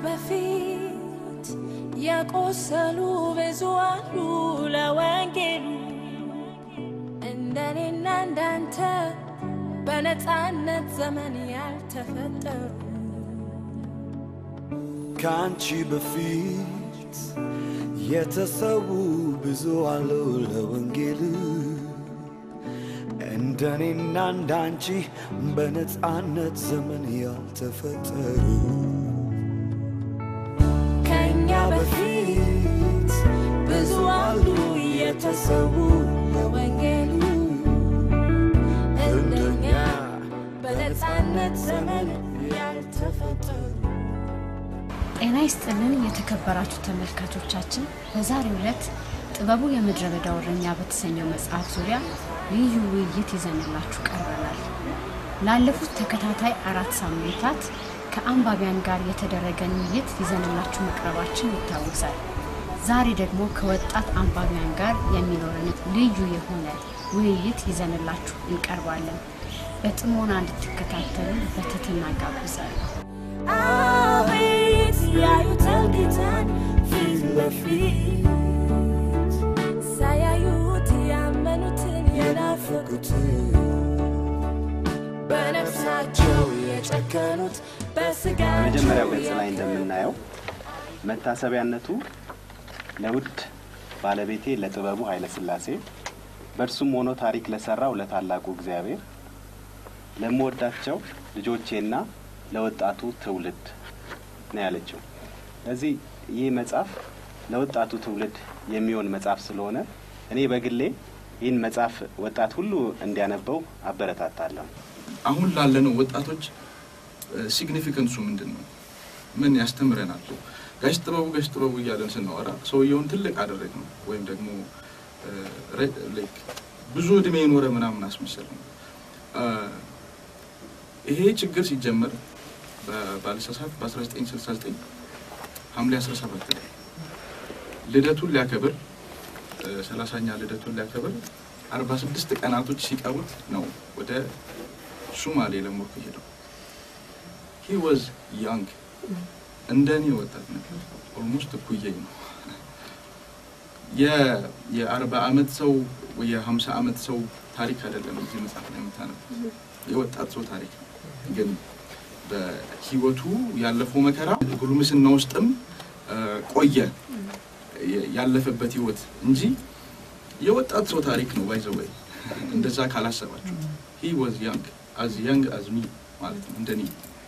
በፊት የቆሰሉ ብዙ አሉ ለወንጌሉ እንደኔና እንዳንተ በነፃነት ዘመን ያልተፈጠሩ ከአንቺ በፊት የተሰዉ ብዙ አሉ ለወንጌል እንደኔና እንዳንቺ በነፃነት ዘመን ያልተፈጠሩ ከእኛ በፊት ብዙ አሉ የተሰዉ ለወንጌሉ እንደኛ በነፃነት ዘመን ያልተፈጠሩ ጤና ይስጥልን የተከበራችሁ ተመልካቾቻችን፣ በዛሬው ዕለት ጥበቡ የምድረ በዳ እረኛ በተሰኘው መጽሐፍ ዙሪያ ልዩ ውይይት ይዘንላችሁ ቀርበናል። ላለፉት ተከታታይ አራት ሳምንታት ከአንባቢያን ጋር የተደረገን ውይይት ይዘንላችሁ መቅረባችን ይታወሳል። ዛሬ ደግሞ ከወጣት አንባቢያን ጋር የሚኖረን ልዩ የሆነ ውይይት ይዘንላችሁ እንቀርባለን። በጥሞና እንድትከታተሉ በትህትና ጋብዛለሁ። አቤት ያዩታል ጌታን ፊት ለፊት ሳያዩት ያመኑትን የናፈቁትን በነፍሳቸው የጨከኑት በስጋቸው መጀመሪያው ገጽ ላይ እንደምናየው መታሰቢያነቱ ለውድ ባለቤቴ ለጥበቡ ኃይለ ሥላሴ በእርሱም ሆኖ ታሪክ ለሰራው ለታላቁ እግዚአብሔር ለምወዳቸው ልጆቼና ለወጣቱ ትውልድ ነው ያለችው። ለዚህ ይህ መጽሐፍ ለወጣቱ ትውልድ የሚሆን መጽሐፍ ስለሆነ እኔ በግሌ ይህን መጽሐፍ ወጣት ሁሉ እንዲያነበው አበረታታለሁ። አሁን ላለነው ወጣቶች ሲግኒፊካንሱ ምንድን ነው? ምን ያስተምረናል? ጋሽ ጥበቡ ጋሽ ጥበቡ እያለን ስናወራ ሰውየውን ትልቅ አደረግ ነው ወይም ደግሞ ላይክ ብዙ እድሜ የኖረ ምናምን አስመሰል ነው። ይሄ ችግር ሲጀመር ባለሳሳት በ1969 ሐምሌ 17 ላይ ልደቱን ሊያከብር ሰላሳኛ ልደቱን ሊያከብር 46 ቀናቶች ሲቀሩት ነው ወደ ሱማሌ ለሞርኮ ሄደው። ሂ ዋዝ ያንግ እንደ እኔ ወጣት ነበር። ኦልሞስት እኩየኝ ነው። የአርባ ዓመት ሰው የሀምሳ ዓመት ሰው ታሪክ አይደለም እዚህ መጽሐፍ ላይ የምታነበው የወጣት ሰው ታሪክ ነው። ግን በህይወቱ ያለፈው መከራ ጉልምስና ውስጥም ቆየ ያለፈበት ህይወት እንጂ የወጣት ሰው ታሪክ ነው። ባይዘወይ እንደዛ ካላሰባችሁ ሂ ዋዝ ያንግ አዝ ያንግ አዝ ሚ ማለት ነው እንደኔ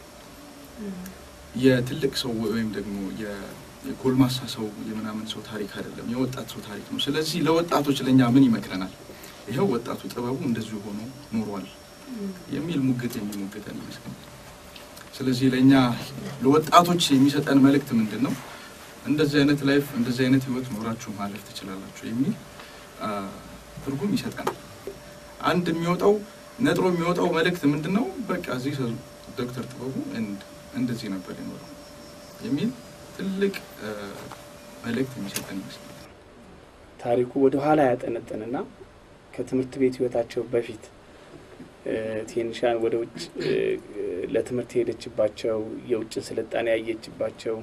የትልቅ ሰው ወይም ደግሞ የጎልማሳ ሰው የምናምን ሰው ታሪክ አይደለም፣ የወጣት ሰው ታሪክ ነው። ስለዚህ ለወጣቶች ለእኛ ምን ይመክረናል? ይኸው ወጣቱ ጥበቡ እንደዚሁ ሆኖ ኖሯል የሚል ሙግት የሚሞግተን ይመስለኛል። ስለዚህ ለእኛ ለወጣቶች የሚሰጠን መልእክት ምንድን ነው? እንደዚህ አይነት ላይፍ እንደዚህ አይነት ህይወት ኖራችሁ ማለፍ ትችላላችሁ የሚል ትርጉም ይሰጠናል። አንድ የሚወጣው ነጥሮ የሚወጣው መልእክት ምንድን ነው? በቃ እዚህ ዶክተር ጥበቡ እንደዚህ ነበር የኖረው የሚል ትልቅ መልእክት የሚሰጠን ይመስላል። ታሪኩ ወደ ኋላ ያጠነጥንና ከትምህርት ቤት ህይወታቸው በፊት ቴንሻን ወደ ውጭ ለትምህርት የሄደችባቸው የውጭን ስልጣኔ ያየችባቸው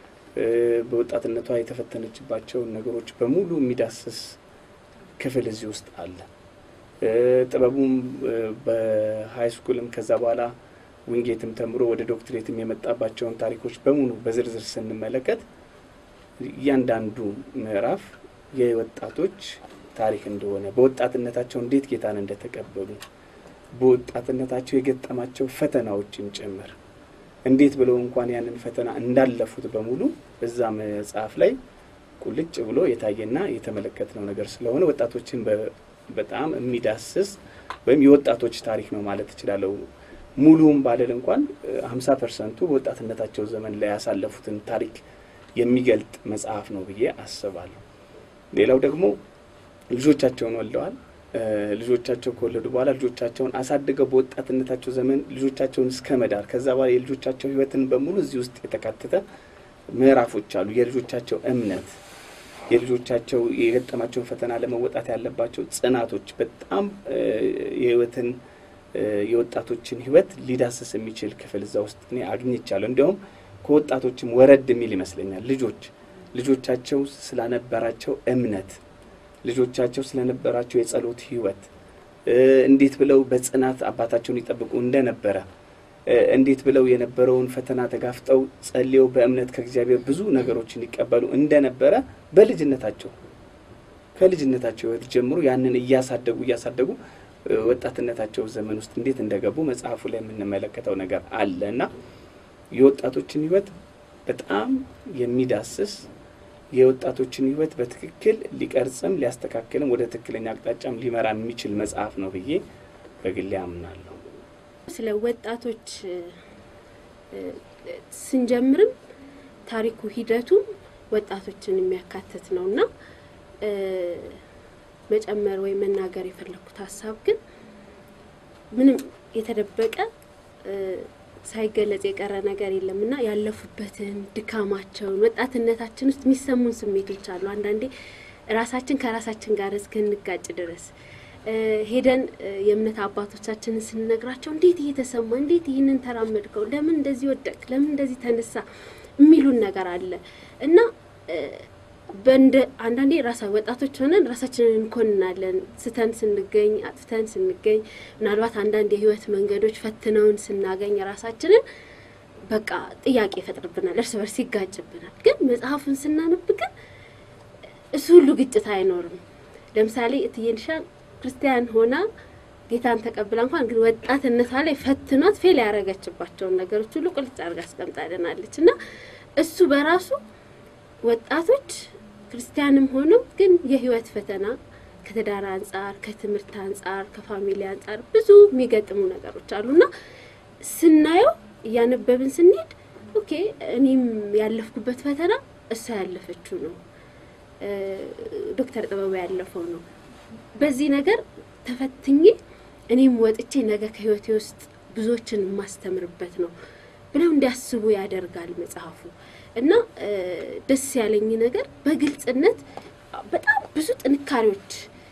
በወጣትነቷ የተፈተነችባቸውን ነገሮች በሙሉ የሚዳስስ ክፍል እዚህ ውስጥ አለ። ጥበቡም በሀይ ስኩልም ከዛ በኋላ ዊንጌትም ተምሮ ወደ ዶክትሬትም የመጣባቸውን ታሪኮች በሙሉ በዝርዝር ስንመለከት እያንዳንዱ ምዕራፍ የወጣቶች ታሪክ እንደሆነ በወጣትነታቸው እንዴት ጌታን እንደተቀበሉ በወጣትነታቸው የገጠማቸው ፈተናዎችም ጭምር እንዴት ብለው እንኳን ያንን ፈተና እንዳለፉት በሙሉ እዛ መጽሐፍ ላይ ቁልጭ ብሎ የታየና የተመለከትነው ነገር ስለሆነ ወጣቶችን በጣም የሚዳስስ ወይም የወጣቶች ታሪክ ነው ማለት እችላለሁ። ሙሉም ባልል እንኳን ሀምሳ ፐርሰንቱ በወጣትነታቸው ዘመን ላይ ያሳለፉትን ታሪክ የሚገልጥ መጽሐፍ ነው ብዬ አስባለሁ። ሌላው ደግሞ ልጆቻቸውን ወልደዋል። ልጆቻቸው ከወለዱ በኋላ ልጆቻቸውን አሳድገው በወጣትነታቸው ዘመን ልጆቻቸውን እስከ መዳር ከዛ በኋላ የልጆቻቸው ሕይወትን በሙሉ እዚህ ውስጥ የተካተተ ምዕራፎች አሉ። የልጆቻቸው እምነት፣ የልጆቻቸው የገጠማቸውን ፈተና ለመወጣት ያለባቸው ጽናቶች በጣም የህይወትን የወጣቶችን ህይወት ሊዳስስ የሚችል ክፍል እዛ ውስጥ እኔ አግኝቻለሁ። እንዲያውም ከወጣቶችም ወረድ የሚል ይመስለኛል። ልጆች ልጆቻቸው ስላነበራቸው እምነት ልጆቻቸው ስለነበራቸው የጸሎት ህይወት እ፣ እንዴት ብለው በጽናት አባታቸውን ይጠብቁ እንደነበረ እ፣ እንዴት ብለው የነበረውን ፈተና ተጋፍጠው ጸልየው በእምነት ከእግዚአብሔር ብዙ ነገሮችን ይቀበሉ እንደነበረ በልጅነታቸው ከልጅነታቸው ህይወት ጀምሮ ያንን እያሳደጉ እያሳደጉ እ፣ ወጣትነታቸው ዘመን ውስጥ እንዴት እንደገቡ መጽሐፉ ላይ የምንመለከተው ነገር አለ እና የወጣቶችን ህይወት በጣም የሚዳስስ የወጣቶችን ህይወት በትክክል ሊቀርጽም ሊያስተካክልም ወደ ትክክለኛ አቅጣጫም ሊመራ የሚችል መጽሐፍ ነው ብዬ በግሌ አምናለሁ። ስለ ወጣቶች እ፣ እ፣ ስንጀምርም ታሪኩ ሂደቱም ወጣቶችን የሚያካትት ነው እና እ፣ መጨመር ወይም መናገር የፈለኩት ሀሳብ ግን ምንም የተደበቀ እ፣ ሳይገለጽ የቀረ ነገር የለም እና ያለፉበትን ድካማቸውን ወጣትነታችን ውስጥ የሚሰሙን ስሜቶች አሉ። አንዳንዴ ራሳችን ከራሳችን ጋር እስክንጋጭ ድረስ እ፣ ሄደን እ፣ የእምነት አባቶቻችንን ስንነግራቸው እንዴት እየተሰማ እንዴት ይህንን ተራመድከው፣ ለምን እንደዚህ ወደቅ፣ ለምን እንደዚህ ተነሳ የሚሉን ነገር አለ እና እ፣ በእንደ አንዳንዴ ራሳ ወጣቶች ሆነን ራሳችንን እንኮንናለን። ስተን ስንገኝ አጥፍተን ስንገኝ ምናልባት አንዳንድ የህይወት መንገዶች ፈትነውን ስናገኝ ራሳችንን በቃ ጥያቄ ይፈጥርብናል፣ እርስ በርስ ይጋጭብናል። ግን መጽሐፉን ስናነብ ግን እሱ ሁሉ ግጭት አይኖርም። ለምሳሌ እትዬንሻን ክርስቲያን ሆና ጌታን ተቀብላ እንኳን ግን ወጣትነቷ ላይ ፈትኗት ፌል ያደረገችባቸውን ነገሮች ሁሉ ቁልጭ አድርጋ አስቀምጣልናለች እና እሱ በራሱ ወጣቶች ክርስቲያንም ሆነው ግን የህይወት ፈተና ከትዳር አንጻር፣ ከትምህርት አንጻር፣ ከፋሚሊ አንጻር ብዙ የሚገጥሙ ነገሮች አሉና ስናየው እያነበብን ስንሄድ ኦኬ እኔም ያለፍኩበት ፈተና እሷ ያለፈችው ነው፣ እ፣ ዶክተር ጥበቡ ያለፈው ነው። በዚህ ነገር ተፈትኜ እኔም ወጥቼ ነገ ከህይወቴ ውስጥ ብዙዎችን የማስተምርበት ነው ብለው እንዲያስቡ ያደርጋል መጽሐፉ እና እ፣ ደስ ያለኝ ነገር በግልጽነት በጣም ብዙ ጥንካሬዎች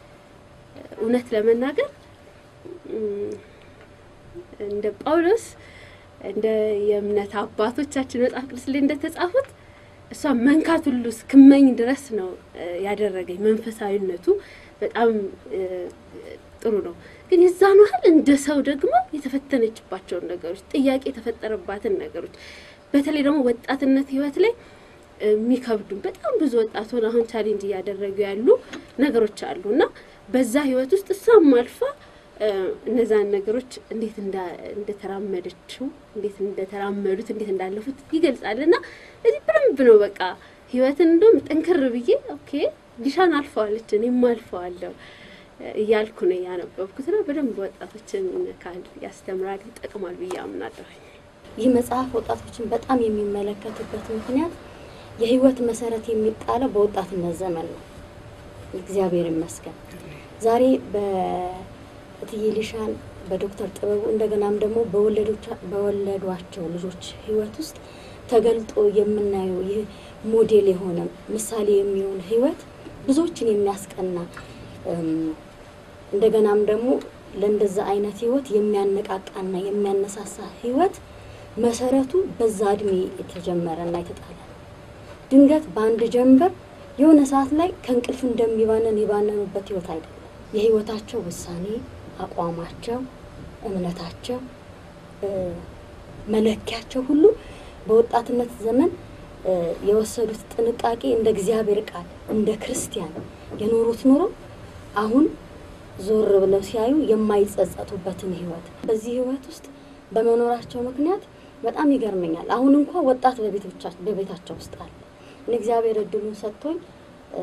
እውነት ለመናገር እም፣ እንደ ጳውሎስ እንደ የእምነት አባቶቻችን መጽሐፍ ቅዱስ ላይ እንደተጻፉት እሷ መንካት ሁሉ እስክመኝ ድረስ ነው እ፣ ያደረገኝ። መንፈሳዊነቱ በጣም እ፣ ጥሩ ነው። ግን የዛን ያህል እንደ ሰው ደግሞ የተፈተነችባቸውን ነገሮች፣ ጥያቄ የተፈጠረባትን ነገሮች በተለይ ደግሞ ወጣትነት ህይወት ላይ የሚከብዱ በጣም ብዙ ወጣቱን አሁን ቻሌንጅ እያደረጉ ያሉ ነገሮች አሉ እና በዛ ህይወት ውስጥ እሷም አልፋ እ፣ እነዛን ነገሮች እንዴት እንዳ- እንደተራመደችው እንዴት እንደተራመዱት እንዴት እንዳለፉት ይገልጻል እና እዚህ በደንብ ነው በቃ ህይወትን እንደውም ጠንክር ብዬ ኦኬ ዲሻን አልፈዋለች እኔም አልፈዋለሁ እ፣ እያልኩ ነው ያነበብኩት ነው። በደንብ ወጣቶችን ይነካል፣ ያስተምራል፣ ይጠቅማል ብዬ አምናለሁ። ይህ መጽሐፍ ወጣቶችን በጣም የሚመለከትበት ምክንያት የህይወት መሰረት የሚጣለው በወጣትነት ዘመን ነው። እግዚአብሔር ይመስገን ዛሬ በእትዬ ሊሻን በዶክተር ጥበቡ እንደገናም ደግሞ በወለዶቻ- በወለዷቸው ልጆች ህይወት ውስጥ ተገልጦ የምናየው ይህ ሞዴል የሆነ ምሳሌ የሚሆን ህይወት ብዙዎችን የሚያስቀና እም፣ እንደገናም ደግሞ ለእንደዛ አይነት ህይወት የሚያነቃቃና የሚያነሳሳ ህይወት መሰረቱ በዛ እድሜ የተጀመረና የተጣለ ነው። ድንገት በአንድ ጀንበር የሆነ ሰዓት ላይ ከእንቅልፍ እንደሚባነን የባነኑበት ህይወት አይደለም። የህይወታቸው ውሳኔ፣ አቋማቸው፣ እምነታቸው፣ እ፣ መለኪያቸው ሁሉ በወጣትነት ዘመን እ፣ የወሰዱት ጥንቃቄ እንደ እግዚአብሔር ቃል እንደ ክርስቲያን የኖሩት ኑሮ አሁን ዞር ብለው ሲያዩ የማይጸጸቱበትን ህይወት በዚህ ህይወት ውስጥ በመኖራቸው ምክንያት በጣም ይገርመኛል። አሁን እንኳ ወጣት በቤቶቻ- በቤታቸው ውስጥ አለ። እኔ እግዚአብሔር እድሉን ሰጥቶኝ እ፣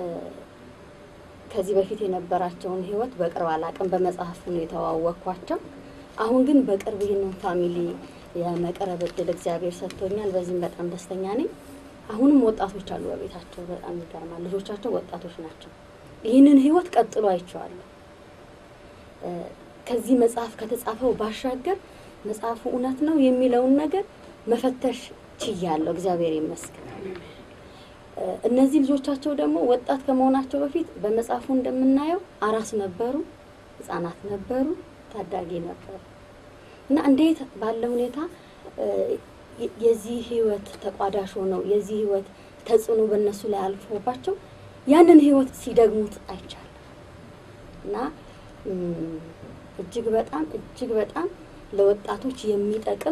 ከዚህ በፊት የነበራቸውን ህይወት በቅርብ አላቅም፣ በመጽሐፉ ነው የተዋወቅኳቸው። አሁን ግን በቅርብ ይህንን ፋሚሊ የመቅረብ እድል እግዚአብሔር ሰጥቶኛል። በዚህም በጣም ደስተኛ ነኝ። አሁንም ወጣቶች አሉ በቤታቸው። በጣም ይገርማል። ልጆቻቸው ወጣቶች ናቸው። ይህንን ህይወት ቀጥሎ አይቼዋለሁ። እ፣ ከዚህ መጽሐፍ ከተጻፈው ባሻገር መጽሐፉ እውነት ነው የሚለውን ነገር መፈተሽ ችያለሁ። እግዚአብሔር ይመስገን። እ፣ እነዚህ ልጆቻቸው ደግሞ ወጣት ከመሆናቸው በፊት በመጽሐፉ እንደምናየው አራስ ነበሩ፣ ህጻናት ነበሩ፣ ታዳጊ ነበሩ እና እንዴት ባለ ሁኔታ እ፣ የ- የዚህ ህይወት ተቋዳሽ ሆነው የዚህ ህይወት ተጽዕኖ በእነሱ ላይ አልፎባቸው ያንን ህይወት ሲደግሙት አይቻልም እና እም፣ እጅግ በጣም እጅግ በጣም ለወጣቶች የሚጠቅም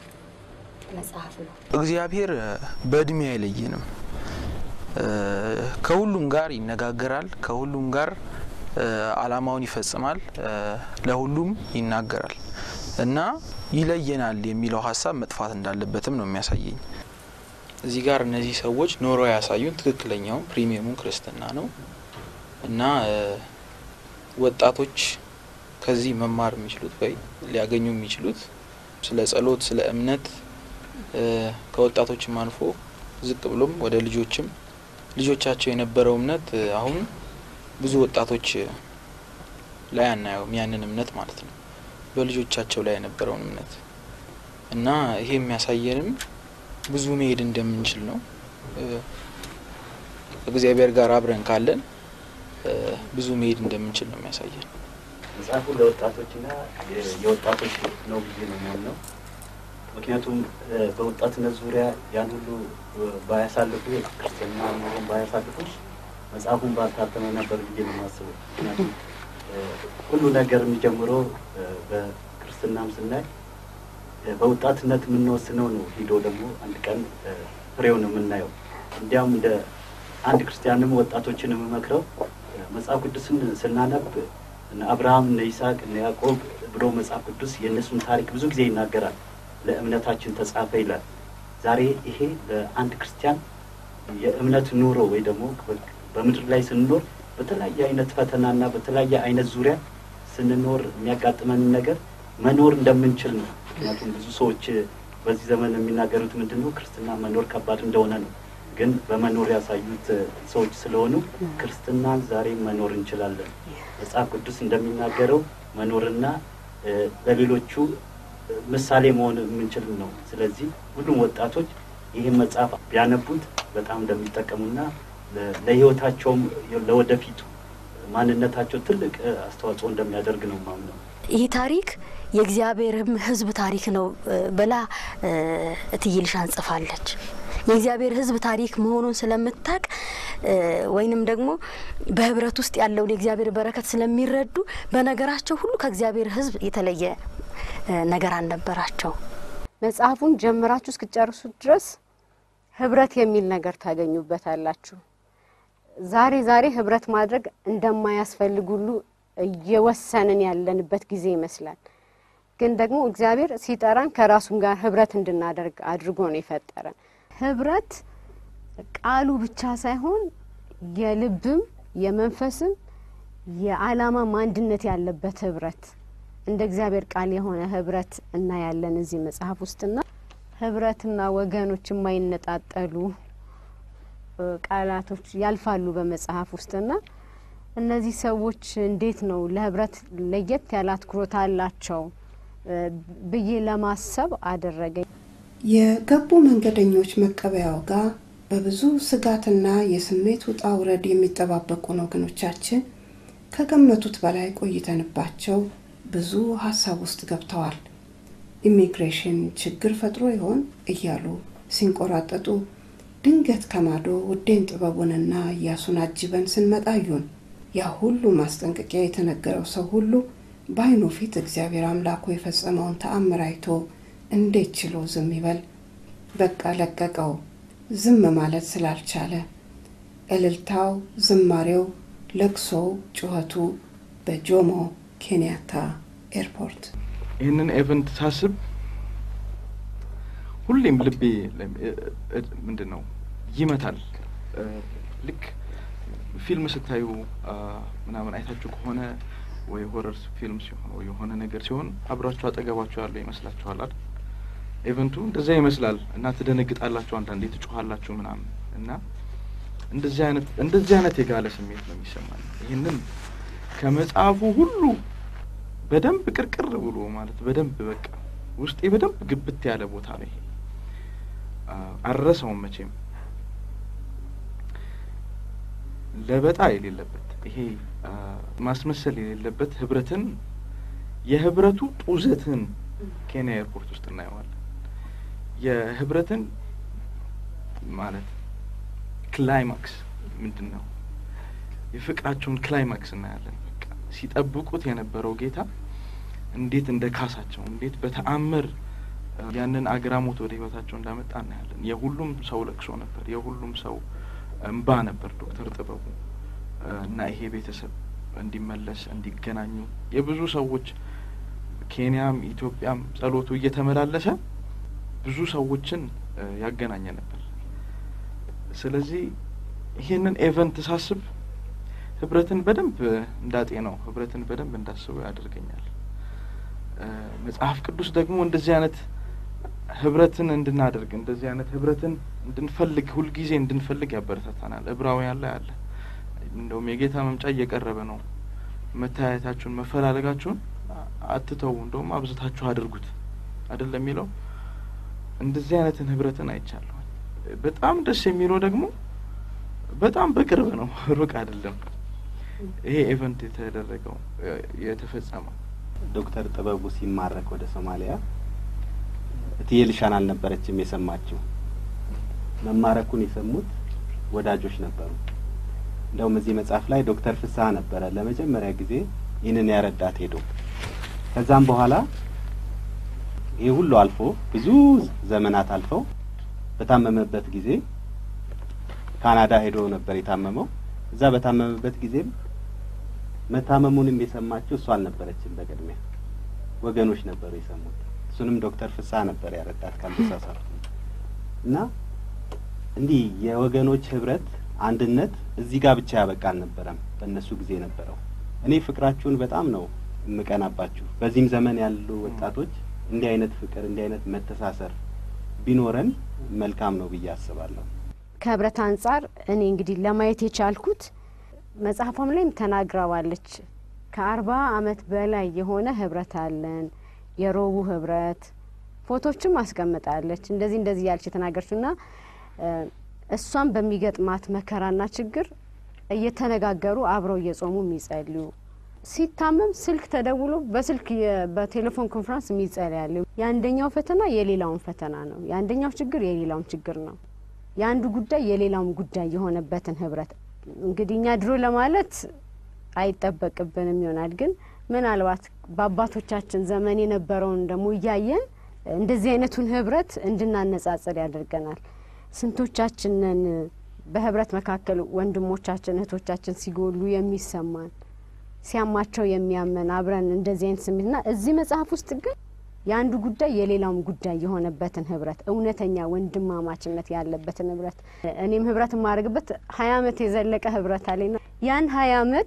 መጽሐፍ ነው። እግዚአብሔር እ፣ በእድሜ አይለየንም። እ፣ ከሁሉም ጋር ይነጋገራል። ከሁሉም ጋር እ፣ አላማውን ይፈጽማል። እ፣ ለሁሉም ይናገራል እና ይለየናል የሚለው ሀሳብ መጥፋት እንዳለበትም ነው የሚያሳየኝ። እዚህ ጋር እነዚህ ሰዎች ኖረው ያሳዩን ትክክለኛውን ፕሪሚየሙን ክርስትና ነው እና እ፣ ወጣቶች ከዚህ መማር የሚችሉት ወይ ሊያገኙ የሚችሉት ስለ ጸሎት፣ ስለ እምነት እ፣ ከወጣቶችም አልፎ ዝቅ ብሎም ወደ ልጆችም ልጆቻቸው የነበረው እምነት እ፣ አሁን ብዙ ወጣቶች እ፣ ላይ አናየውም ያንን እምነት ማለት ነው በልጆቻቸው ላይ የነበረውን እምነት እና ይሄ የሚያሳየንም ብዙ መሄድ እንደምንችል ነው። እ፣ ከእግዚአብሔር ጋር አብረን ካለን እ፣ ብዙ መሄድ እንደምንችል ነው የሚያሳየን። መጽሐፉ ለወጣቶችና የ- የወጣቶች ነው ብዬ ነው የማምነው። ምክንያቱም እ፣ በወጣትነት ዙሪያ ያን ሁሉ እ፣ ባያሳልፉ ክርስትና ኑሮን ባያሳልፉ መጽሐፉን ባልታተመ ነበር ብዬ ነው የማስበው። ምክንያቱም እ፣ ሁሉ ነገር የሚጀምረው እ፣ በክርስትናም ስናይ እ፣ በወጣትነት የምንወስነው ነው ሂዶ ደግሞ አንድ ቀን እ፣ ፍሬውን የምናየው። እንዲያውም እንደ አንድ ክርስቲያንም ወጣቶችን የምመክረው እ፣ መጽሐፍ ቅዱስን ስናነብ እነ አብርሃም እነ ይስሐቅ እነ ያዕቆብ ብሎ መጽሐፍ ቅዱስ የእነሱን ታሪክ ብዙ ጊዜ ይናገራል። ለእምነታችን ተጻፈ ይላል። ዛሬ ይሄ ለአንድ ክርስቲያን የእምነት ኑሮ ወይ ደግሞ በ- በምድር ላይ ስንኖር በተለያየ አይነት ፈተናና በተለያየ አይነት ዙሪያ ስንኖር የሚያጋጥመንን ነገር መኖር እንደምንችል ነው። ምክንያቱም ብዙ ሰዎች በዚህ ዘመን የሚናገሩት ምንድን ነው? ክርስትና መኖር ከባድ እንደሆነ ነው። ግን በመኖር ያሳዩት ሰዎች ስለሆኑ ክርስትናን ዛሬ መኖር እንችላለን። መጽሐፍ ቅዱስ እንደሚናገረው መኖርና እ፣ ለሌሎቹ እ፣ ምሳሌ መሆን የምንችል ነው። ስለዚህ ሁሉም ወጣቶች ይህን መጽሐፍ ቢያነቡት በጣም እንደሚጠቀሙና ለ- ለሕይወታቸውም ለወደፊቱ ማንነታቸው ትልቅ እ፣ አስተዋጽኦ እንደሚያደርግ ነው ማምነው። ይህ ታሪክ የእግዚአብሔርም ሕዝብ ታሪክ ነው እ፣ ብላ እ፣ እትዬ ልሻን ጽፋለች። የእግዚአብሔር ሕዝብ ታሪክ መሆኑን ስለምታቅ እ፣ ወይንም ደግሞ በህብረት ውስጥ ያለውን የእግዚአብሔር በረከት ስለሚረዱ በነገራቸው ሁሉ ከእግዚአብሔር ሕዝብ የተለየ እ፣ ነገር አልነበራቸው። መጽሐፉን ጀምራችሁ እስክጨርሱ ድረስ ህብረት የሚል ነገር ታገኙበታላችሁ። ዛሬ ዛሬ ህብረት ማድረግ እንደማያስፈልግ ሁሉ እየወሰንን ያለንበት ጊዜ ይመስላል። ግን ደግሞ እግዚአብሔር ሲጠራን ከራሱም ጋር ህብረት እንድናደርግ አድርጎ ነው የፈጠረን። ህብረት ቃሉ ብቻ ሳይሆን የልብም የመንፈስም የዓላማም አንድነት ያለበት ህብረት እንደ እግዚአብሔር ቃል የሆነ ህብረት እናያለን እዚህ መጽሐፍ ውስጥና ህብረትና ወገኖች የማይነጣጠሉ እ፣ ቃላቶች ያልፋሉ በመጽሐፍ ውስጥና እነዚህ ሰዎች እንዴት ነው ለህብረት ለየት ያለ አትኩሮት አላቸው እ፣ ብዬ ለማሰብ አደረገኝ። የገቡ መንገደኞች መቀበያው ጋር በብዙ ስጋትና የስሜት ውጣ ውረድ የሚጠባበቁን ወገኖቻችን ከገመቱት በላይ ቆይተንባቸው ብዙ ሀሳብ ውስጥ ገብተዋል። ኢሚግሬሽን ችግር ፈጥሮ ይሆን እያሉ ሲንቆራጠጡ ድንገት ከማዶ ውዴን ጥበቡንና እያሱን አጅበን ስንመጣዩን ያ ሁሉ ማስጠንቀቂያ የተነገረው ሰው ሁሉ በዓይኑ ፊት እግዚአብሔር አምላኩ የፈጸመውን ተአምር አይቶ እንዴት ችሎ ዝም ይበል? በቃ ለቀቀው። ዝም ማለት ስላልቻለ እልልታው፣ ዝማሬው፣ ለቅሶው፣ ጩኸቱ በጆሞ ኬንያታ ኤርፖርት ይህንን ኤቨንት ሳስብ ሁሌም ልቤ ምንድን ነው ይመታል። እ፣ ልክ ፊልም ስታዩ አ፣ ምናምን አይታችሁ ከሆነ ወይ ሆረር ፊልም ሲሆን ወይ የሆነ ነገር ሲሆን አብራችሁ አጠገባችሁ ያለው ይመስላችኋል አይደል? ኤቨንቱ እንደዛ ይመስላል እና ትደነግጣላችሁ፣ አንዳንዴ ትጮኋላችሁ ምናምን እና እንደዚህ አይነት እንደዚህ አይነት የጋለ ስሜት ነው የሚሰማኝ። ይህንን ከመጽሐፉ ሁሉ በደንብ ቅርቅር ብሎ ማለት በደንብ በቃ ውስጤ በደንብ ግብት ያለ ቦታ ነው ይሄ። አ፣ አልረሳውም መቼም ለበጣ የሌለበት ይሄ አ፣ ማስመሰል የሌለበት ህብረትን የህብረቱ ጡዘትን ኬንያ ኤርፖርት ውስጥ እናየዋለን። የህብረትን ማለት ክላይማክስ ምንድን ነው? የፍቅራቸውን ክላይማክስ እናያለን። በቃ ሲጠብቁት የነበረው ጌታ እንዴት እንደ ካሳቸው እንዴት በተአምር ያንን አግራሞት ወደ ህይወታቸው እንዳመጣ እናያለን። የሁሉም ሰው ለቅሶ ነበር። የሁሉም ሰው እንባ ነበር። ዶክተር ጥበቡ እና ይሄ ቤተሰብ እንዲመለስ እንዲገናኙ የብዙ ሰዎች ኬንያም ኢትዮጵያም ጸሎቱ እየተመላለሰ ብዙ ሰዎችን ያገናኘ ነበር። ስለዚህ ይህንን ኤቨንት ሳስብ ህብረትን በደንብ እንዳጤ ነው ህብረትን በደንብ እንዳስበው ያደርገኛል። መጽሐፍ ቅዱስ ደግሞ እንደዚህ አይነት ህብረትን እንድናደርግ እንደዚህ አይነት ህብረትን እንድንፈልግ ሁልጊዜ እንድንፈልግ ያበረታታናል። ዕብራውያን ላይ አለ። እንደውም የጌታ መምጫ እየቀረበ ነው፣ መተያየታችሁን መፈላለጋችሁን አትተዉ፣ እንደውም አብዝታችሁ አድርጉት አይደለም የሚለው። እንደዚህ አይነትን ህብረትን አይቻለሁ። በጣም ደስ የሚለው ደግሞ በጣም በቅርብ ነው፣ ሩቅ አይደለም። ይሄ ኤቨንት የተደረገው የተፈጸመው ዶክተር ጥበቡ ሲማረክ ወደ ሶማሊያ እትዬ ልሻን አልነበረችም የሰማችው። መማረኩን የሰሙት ወዳጆች ነበሩ። እንደውም እዚህ መጽሐፍ ላይ ዶክተር ፍስሀ ነበረ ለመጀመሪያ ጊዜ ይህንን ያረዳት ሄዶ ከዛም በኋላ ይህ ሁሉ አልፎ ብዙ ዘመናት አልፈው በታመመበት ጊዜ ካናዳ ሄዶ ነበር የታመመው። እዛ በታመመበት ጊዜም መታመሙንም የሰማችው እሷ አልነበረችም። በቅድሚያ ወገኖች ነበሩ የሰሙት። እሱንም ዶክተር ፍስሀ ነበር ያረዳት ካልተሳሳትኩ። እና እንዲህ የወገኖች ህብረት፣ አንድነት እዚህ ጋር ብቻ ያበቃ አልነበረም። በእነሱ ጊዜ ነበረው። እኔ ፍቅራችሁን በጣም ነው የምቀናባችሁ። በዚህም ዘመን ያሉ ወጣቶች እንዲህ አይነት ፍቅር፣ እንዲህ አይነት መተሳሰር ቢኖረን መልካም ነው ብዬ አስባለሁ። ከህብረት አንጻር እኔ እንግዲህ ለማየት የቻልኩት መጽሐፏም ላይም ተናግረዋለች። ከአርባ አመት በላይ የሆነ ህብረት አለን የሮቡ ህብረት ፎቶችም አስቀምጣለች። እንደዚህ እንደዚህ ያለች የተናገረችው ና እሷም በሚገጥማት መከራና ችግር እየተነጋገሩ አብረው እየጾሙ የሚጸልዩ ሲታመም ስልክ ተደውሎ በስልክ በቴሌፎን ኮንፈረንስ የሚጸልያሉ። የአንደኛው ፈተና የሌላውን ፈተና ነው። የአንደኛው ችግር የሌላውን ችግር ነው። የአንዱ ጉዳይ የሌላውን ጉዳይ የሆነበትን ህብረት እንግዲህ እኛ ድሮ ለማለት አይጠበቅብንም ይሆናል ግን ምናልባት በአባቶቻችን ዘመን የነበረውን ደግሞ እያየን እንደዚህ አይነቱን ህብረት እንድናነጻጽር ያደርገናል። ስንቶቻችንን በህብረት መካከል ወንድሞቻችን እህቶቻችን ሲጎሉ የሚሰማን ሲያማቸው የሚያመን አብረን እንደዚህ አይነት ስሜትና እዚህ መጽሐፍ ውስጥ ግን የአንዱ ጉዳይ የሌላውም ጉዳይ የሆነበትን ህብረት እውነተኛ ወንድማማችነት ያለበትን ህብረት እኔም ህብረት የማደርግበት ሀያ አመት የዘለቀ ህብረት አለኝና ያን ሀያ አመት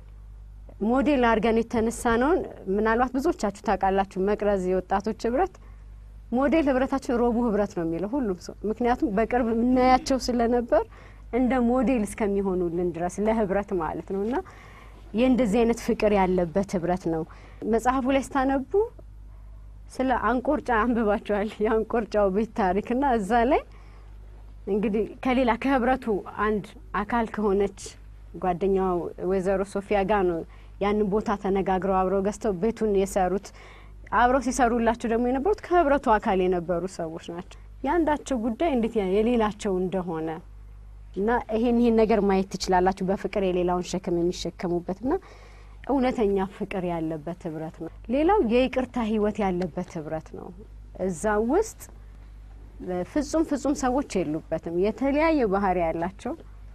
ሞዴል አድርገን የተነሳ ነውን ምናልባት ብዙዎቻችሁ ታውቃላችሁ። መቅረዝ የወጣቶች ህብረት ሞዴል ህብረታችን ሮቡ ህብረት ነው የሚለው ሁሉም ሰው ምክንያቱም በቅርብ የምናያቸው ስለነበር እንደ ሞዴል እስከሚሆኑልን ድረስ ለህብረት ማለት ነው እና የእንደዚህ አይነት ፍቅር ያለበት ህብረት ነው። መጽሐፉ ላይ ስታነቡ ስለ አንቆርጫ አንብባቸዋል። የአንቆርጫው ቤት ታሪክ እና እዛ ላይ እንግዲህ ከሌላ ከህብረቱ አንድ አካል ከሆነች ጓደኛው ወይዘሮ ሶፊያ ጋር ነው ያንን ቦታ ተነጋግረው አብረው ገዝተው ቤቱን የሰሩት። አብረው ሲሰሩላቸው ደግሞ የነበሩት ከህብረቱ አካል የነበሩ ሰዎች ናቸው። የአንዳቸው ጉዳይ እንዴት የሌላቸው እንደሆነ እና ይሄን ይሄን ነገር ማየት ትችላላችሁ። በፍቅር የሌላውን ሸክም የሚሸከሙበት ና እውነተኛ ፍቅር ያለበት ህብረት ነው። ሌላው የይቅርታ ህይወት ያለበት ህብረት ነው። እዛ ውስጥ ፍጹም ፍጹም ሰዎች የሉበትም። የተለያየ ባህሪ ያላቸው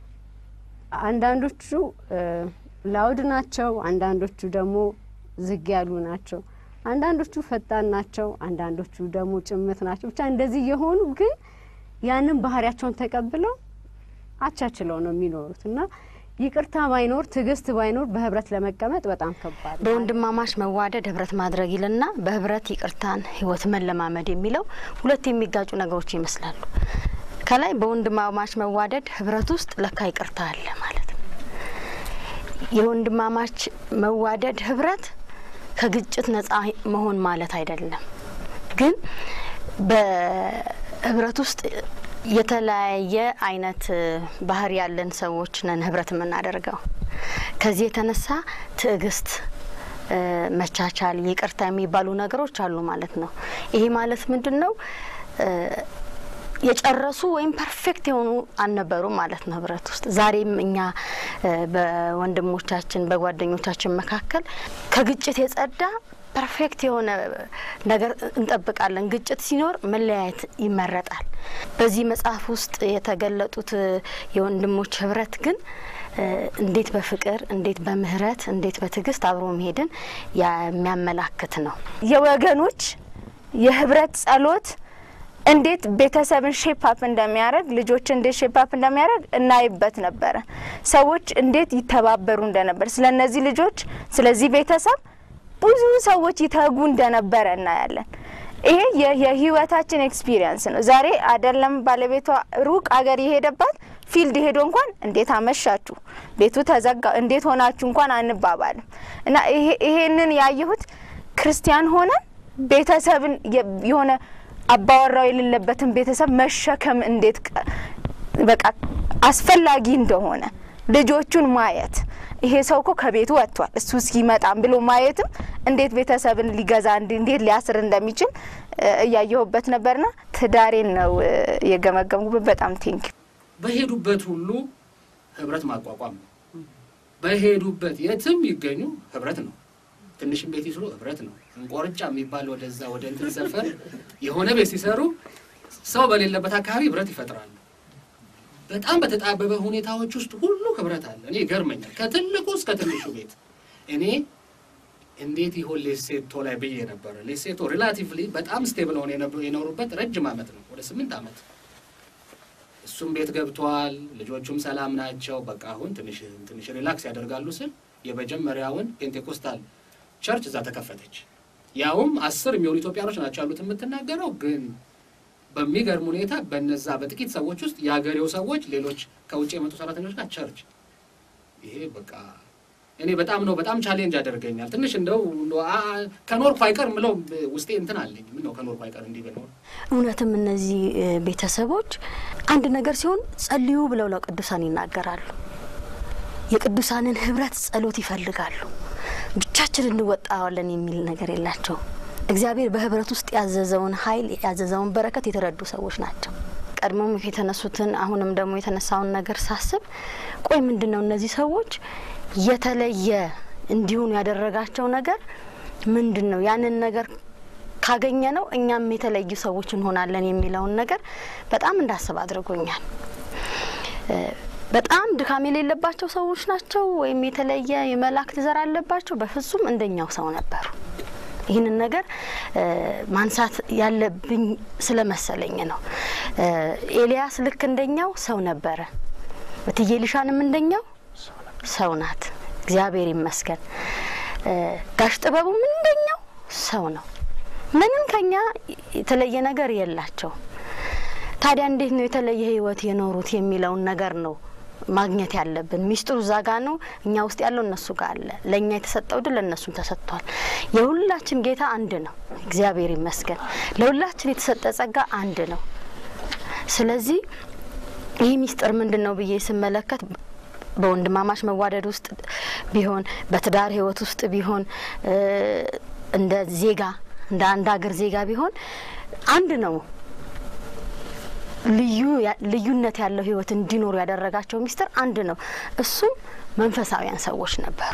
አንዳንዶቹ ላውድ ናቸው፣ አንዳንዶቹ ደግሞ ዝግ ያሉ ናቸው፣ አንዳንዶቹ ፈጣን ናቸው፣ አንዳንዶቹ ደግሞ ጭምት ናቸው። ብቻ እንደዚህ የሆኑ ግን ያንን ባህሪያቸውን ተቀብለው አቻችለው ነው የሚኖሩት እና ይቅርታ ባይኖር ትዕግስት ባይኖር በህብረት ለመቀመጥ በጣም ከባድ ነው። በወንድማማች መዋደድ ህብረት ማድረግ ይልና በህብረት ይቅርታን ህይወት መለማመድ የሚለው ሁለት የሚጋጩ ነገሮች ይመስላሉ። ከላይ በወንድማማች መዋደድ ህብረት ውስጥ ለካ ይቅርታ አለ ማለት ነው። የወንድማማች መዋደድ ህብረት ከግጭት ነጻ መሆን ማለት አይደለም። ግን በህብረት ውስጥ የተለያየ አይነት ባህሪ ያለን ሰዎች ነን ህብረት የምናደርገው። ከዚህ የተነሳ ትዕግስት፣ መቻቻል፣ ይቅርታ የሚባሉ ነገሮች አሉ ማለት ነው። ይሄ ማለት ምንድን ነው? የጨረሱ ወይም ፐርፌክት የሆኑ አልነበሩም ማለት ነው ህብረት ውስጥ። ዛሬም እኛ እ በወንድሞቻችን በጓደኞቻችን መካከል ከግጭት የጸዳ ፐርፌክት የሆነ ነገር እንጠብቃለን። ግጭት ሲኖር መለያየት ይመረጣል። በዚህ መጽሐፍ ውስጥ የተገለጡት የወንድሞች ህብረት ግን እ እንዴት በፍቅር እንዴት በምህረት እንዴት በትዕግስት አብሮ መሄድን የሚያመላክት ነው። የወገኖች የህብረት ጸሎት እንዴት ቤተሰብን ሼፕ አፕ እንደሚያደርግ ልጆች እንዴት ሼፕ አፕ እንደሚያደርግ እናይበት ነበረ። ሰዎች እንዴት ይተባበሩ እንደነበር ስለ እነዚህ ልጆች ስለዚህ ቤተሰብ ብዙ ሰዎች ይተጉ እንደነበረ እናያለን። ይሄ የ- የህይወታችን ኤክስፒሪየንስ ነው። ዛሬ አይደለም ባለቤቷ ሩቅ አገር የሄደባት ፊልድ ሄዶ እንኳን እንዴት አመሻችሁ፣ ቤቱ ተዘጋ፣ እንዴት ሆናችሁ እንኳን አንባባልም እና ይሄ- ይሄንን ያየሁት ክርስቲያን ሆነን ቤተሰብን የ- የሆነ አባወራው የሌለበትን ቤተሰብ መሸከም እንዴት ቀ- በቃ አስፈላጊ እንደሆነ ልጆቹን ማየት ይሄ ሰው እኮ ከቤቱ ወጥቷል እሱ እስኪመጣም ብሎ ማየትም እንዴት ቤተሰብን ሊገዛ እንዲ- እንዴት ሊያስር እንደሚችል እ፣ እያየሁበት ነበርና ትዳሬን ነው እ፣ የገመገምኩበት። በጣም ቴንኪ በሄዱበት ሁሉ ህብረት ማቋቋም ነው። በሄዱበት የትም ይገኙ ህብረት ነው። ትንሽም ቤት ይስሩ ህብረት ነው። እንቆርጫ የሚባል ወደዛ ወደ እንትን ሰፈር የሆነ ቤት ሲሰሩ ሰው በሌለበት አካባቢ ህብረት ይፈጥራሉ። በጣም በተጣበበ ሁኔታዎች ውስጥ ሁሉ ህብረት አለ። እኔ ይገርመኛል። ከትልቁ እስከ ትንሹ ቤት እኔ እንዴት ይሆን ሌሴቶ ላይ ብዬ ነበረ። ሌሴቶ ሪላቲቭሊ በጣም ስቴብል ሆነ የኖሩበት ረጅም ዓመት ነው፣ ወደ ስምንት ዓመት እሱም ቤት ገብቷል። ልጆቹም ሰላም ናቸው። በቃ አሁን ትንሽ ትንሽ ሪላክስ ያደርጋሉ ስል የመጀመሪያውን ፔንቴኮስታል ቸርች እዛ ተከፈተች። ያውም አስር የሚሆኑ ኢትዮጵያኖች ናቸው ያሉት የምትናገረው ግን በሚገርም ሁኔታ በነዛ በጥቂት ሰዎች ውስጥ የሀገሬው ሰዎች፣ ሌሎች ከውጭ የመጡ ሰራተኞች ጋር ቸርች። ይሄ በቃ እኔ በጣም ነው በጣም ቻሌንጅ ያደርገኛል። ትንሽ እንደው እንደው አ- ከኖርኩ አይቀር ምለው ውስጤ እንትን አለኝ። ምን ነው ከኖርኩ አይቀር እንዲህ ብኖር እውነትም እነዚህ እ፣ ቤተሰቦች አንድ ነገር ሲሆን ጸልዩ ብለው ለቅዱሳን ይናገራሉ። የቅዱሳንን ህብረት ጸሎት ይፈልጋሉ። ብቻችን እንወጣዋለን የሚል ነገር የላቸውም። እግዚአብሔር በህብረት ውስጥ ያዘዘውን ኃይል ያዘዘውን በረከት የተረዱ ሰዎች ናቸው። ቀድሞም የተነሱትን አሁንም ደግሞ የተነሳውን ነገር ሳስብ ቆይ ምንድን ነው እነዚህ ሰዎች የተለየ እንዲሆኑ ያደረጋቸው ነገር ምንድን ነው? ያንን ነገር ካገኘ ነው እኛም የተለዩ ሰዎች እንሆናለን የሚለውን ነገር በጣም እንዳስብ አድርጎኛል። እ፣ በጣም ድካም የሌለባቸው ሰዎች ናቸው ወይም የተለየ የመላእክት ዘር አለባቸው? በፍጹም እንደኛው ሰው ነበሩ። ይህንን ነገር እ፣ ማንሳት ያለብኝ ስለመሰለኝ ነው። እ፣ ኤልያስ ልክ እንደኛው ሰው ነበረ። እትዬ ሊሻንም እንደኛው ሰው ናት። እግዚአብሔር ይመስገን። እ፣ ጋሽ ጥበቡም እንደኛው ሰው ነው። ምንም ከኛ የተለየ ነገር የላቸው። ታዲያ እንዴት ነው የተለየ ህይወት የኖሩት የሚለውን ነገር ነው ማግኘት ያለብን። ሚስጥሩ እዛ ጋ ነው። እኛ ውስጥ ያለው እነሱ ጋር አለ። ለእኛ የተሰጠው ድል ለእነሱም ተሰጥቷል። የሁላችን ጌታ አንድ ነው። እግዚአብሔር ይመስገን። ለሁላችን የተሰጠ ጸጋ አንድ ነው። ስለዚህ ይህ ሚስጥር ምንድን ነው ብዬ ስመለከት በወንድማማች መዋደድ ውስጥ ቢሆን በትዳር ህይወት ውስጥ ቢሆን እ፣ እንደ ዜጋ እንደ አንድ ሀገር ዜጋ ቢሆን አንድ ነው። ልዩ ያ- ልዩነት ያለው ህይወት እንዲኖሩ ያደረጋቸው ሚስጥር አንድ ነው። እሱም መንፈሳዊያን ሰዎች ነበሩ።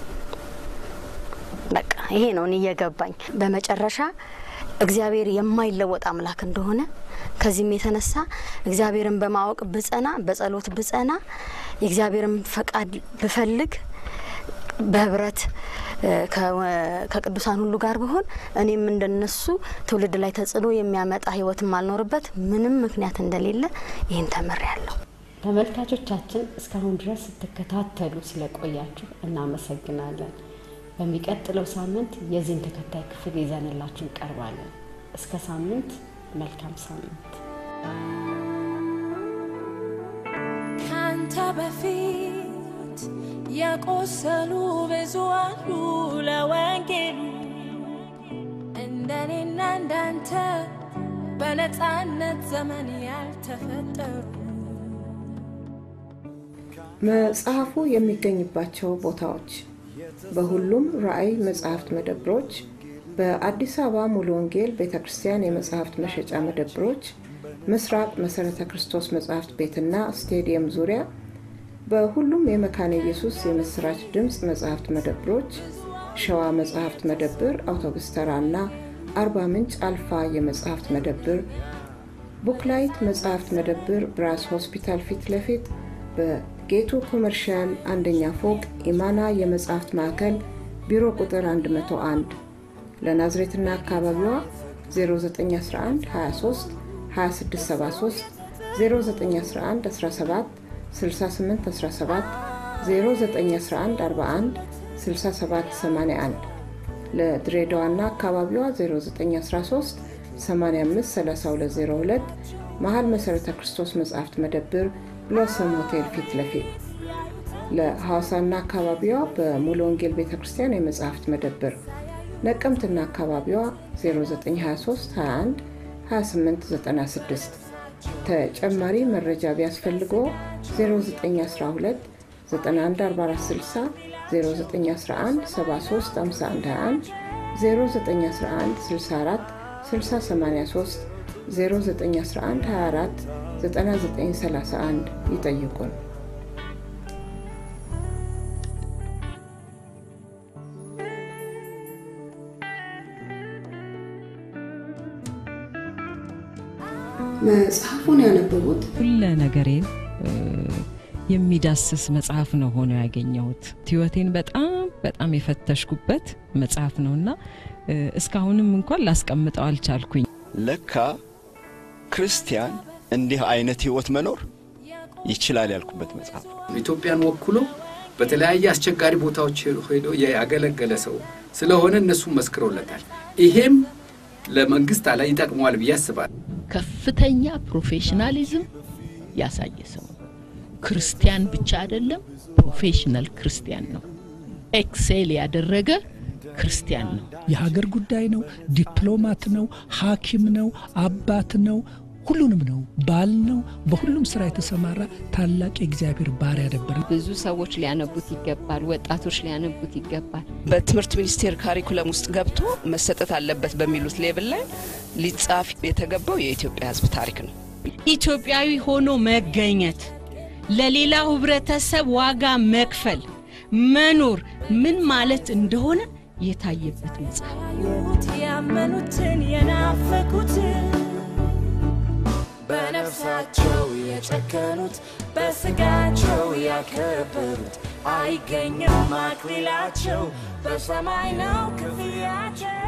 በቃ ይሄ ነው እኔ እየገባኝ። በመጨረሻ እግዚአብሔር የማይለወጥ አምላክ እንደሆነ ከዚህም የተነሳ እግዚአብሔርን በማወቅ ብጸና፣ በጸሎት ብጸና፣ የእግዚአብሔርን ፈቃድ ብፈልግ በህብረት እ፣ ከወ- ከቅዱሳን ሁሉ ጋር ብሆን እኔም እንደነሱ ትውልድ ላይ ተጽዕኖ የሚያመጣ ህይወት ማልኖርበት ምንም ምክንያት እንደሌለ ይህን ተምሬያለሁ። ተመልካቾቻችን እስካሁን ድረስ ስትከታተሉ ስለቆያችሁ እናመሰግናለን። በሚቀጥለው ሳምንት የዚህን ተከታይ ክፍል ይዘንላችሁ እንቀርባለን። እስከ ሳምንት፣ መልካም ሳምንት። ካንተ በፊት የቆሰሉ ብዙ አሉ ለወንጌሉ እንደኔና እንዳንተ በነፃነት ዘመን ያልተፈጠሩ መጽሐፉ የሚገኝባቸው ቦታዎች በሁሉም ራዕይ መጽሐፍት መደብሮች፣ በአዲስ አበባ ሙሉ ወንጌል ቤተ ክርስቲያን የመጽሐፍት መሸጫ መደብሮች፣ ምስራቅ መሰረተ ክርስቶስ መጽሐፍት ቤትና ስቴዲየም ዙሪያ በሁሉም የመካነ ኢየሱስ የምስራች ድምፅ መጽሐፍት መደብሮች፣ ሸዋ መጽሐፍት መደብር፣ አውቶቡስ ተራ እና አርባ ምንጭ አልፋ የመጽሐፍት መደብር፣ ቡክላይት መጽሐፍት መደብር ብራስ ሆስፒታል ፊት ለፊት በጌቱ ኮመርሻል አንደኛ ፎቅ ኢማና የመጽሐፍት ማዕከል ቢሮ ቁጥር 101 ለናዝሬትና አካባቢዋ 0911 23 2673 0911 17 68 17 0911 41 67 81 ለድሬዳዋና አካባቢዋ 0913 85 3202 መሀል መሠረተ ክርስቶስ መጽሐፍት መደብር ብሎሰም ሆቴል ፊት ለፊት ለሐዋሳና አካባቢዋ በሙሉ ወንጌል ቤተ ክርስቲያን የመጽሐፍት መደብር ነቀምትና አካባቢዋ 0923 21 2896 ተጨማሪ መረጃ ቢያስፈልገው 0912 914460 0911 73 5121 0911 64 6083 0911 24 9931 ይጠይቁን። መጽሐፉን ያነበቡት ሁለ ነገሬን የሚዳስስ መጽሐፍ ነው ሆኖ ያገኘሁት። ህይወቴን በጣም በጣም የፈተሽኩበት መጽሐፍ ነውና እስካሁንም እንኳን ላስቀምጠው አልቻልኩኝ። ለካ ክርስቲያን እንዲህ አይነት ህይወት መኖር ይችላል ያልኩበት መጽሐፍ ኢትዮጵያን ወክሎ በተለያየ አስቸጋሪ ቦታዎች ሄዶ ያገለገለ ሰው ስለሆነ እነሱም መስክረውለታል። ይሄም ለመንግስት አላ ይጠቅመዋል ብዬ አስባለሁ። ከፍተኛ ፕሮፌሽናሊዝም ያሳየ ሰው ነው። ክርስቲያን ብቻ አይደለም፣ ፕሮፌሽናል ክርስቲያን ነው። ኤክሴል ያደረገ ክርስቲያን ነው። የሀገር ጉዳይ ነው፣ ዲፕሎማት ነው፣ ሐኪም ነው፣ አባት ነው፣ ሁሉንም ነው፣ ባል ነው። በሁሉም ስራ የተሰማራ ታላቅ የእግዚአብሔር ባሪያ ነበር። ብዙ ሰዎች ሊያነቡት ይገባል። ወጣቶች ሊያነቡት ይገባል። በትምህርት ሚኒስቴር ካሪኩለም ውስጥ ገብቶ መሰጠት አለበት በሚሉት ሌብል ላይ ሊጻፍ የተገባው የኢትዮጵያ ሕዝብ ታሪክ ነው። ኢትዮጵያዊ ሆኖ መገኘት፣ ለሌላው ህብረተሰብ ዋጋ መክፈል፣ መኖር ምን ማለት እንደሆነ የታየበት መጽሐፍ ያመኑትን የናፈቁትን በነፍሳቸው የጨከኑት በስጋቸው ያከበሩት አይገኝም አክሊላቸው በሰማይ ነው ክፍያቸው